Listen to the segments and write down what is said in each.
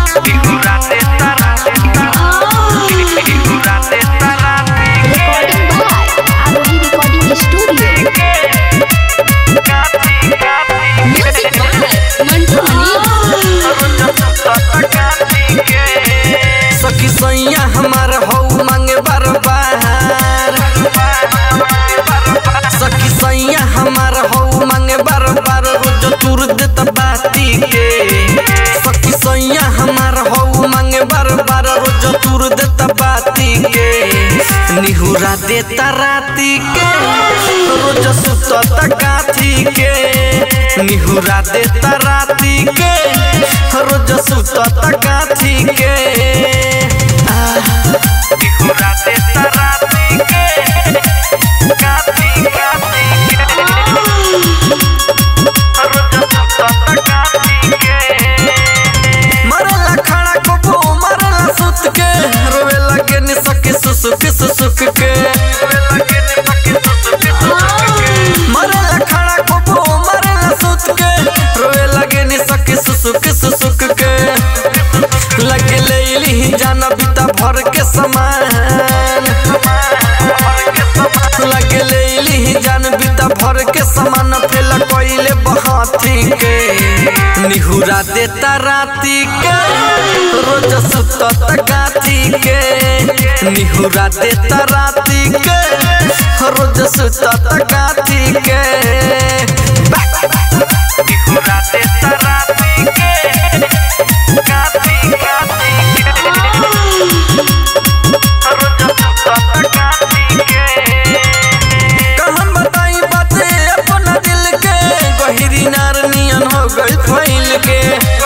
Recording by Arohi Recording Studio. Music by Mantu Mani. सखी सैया हमार हौ मांगे बार बार सखी सैया हमार हौ मांगे बार बार रोज तुर देता बाती के सखी सैया हमार हौ मांगे बार बार रोज तुर देता बाती के निहुरा देता राती के रोज सुतता काथी के निहुरा देता राती के रोज सुतता काथी के निहुरा देता राती के काथी काथी के रोज सुतता काथी के मरला खड़ा को मरला सुत के रोवे लगे नि सके सुसुक सुसुक के मरला खड़ा को मरला सुत के रोवे लगे नि सके सुसुक सुसुक के लगे ले ली जाना बिता भर के समान लगे ले ली जान बिता भर के समान फेल कोइले बहाती के निहुरा देता राती के रोज सुतत गाथी के निहुरा देता राती के रोज सुतत गाथी के निहुरा देता राती के गाथी गाथी रोज सुतत गाथी के कहम बताई बाते अपना दिल के गहिरी नार नियन हो गई फैल के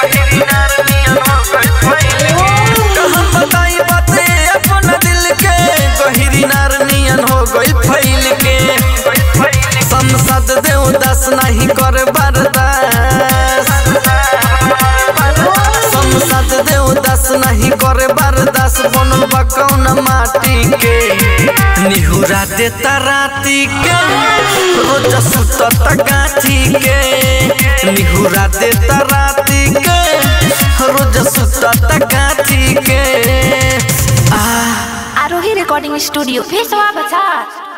कहम बताई बाते अपना दिल के गहिरी नार नियन हो गई फैल के संसद देव दस नहीं कर बर्दाश्त संसद देव दस नहीं करे बर्दाश्त बनल बा कौन माटी के निहुरा देता राती के रोज सुतत गाछी के निहुरा देता राती के रोज सुतत गाछी के आ Arohi Recording Studio. Pessoal, baca.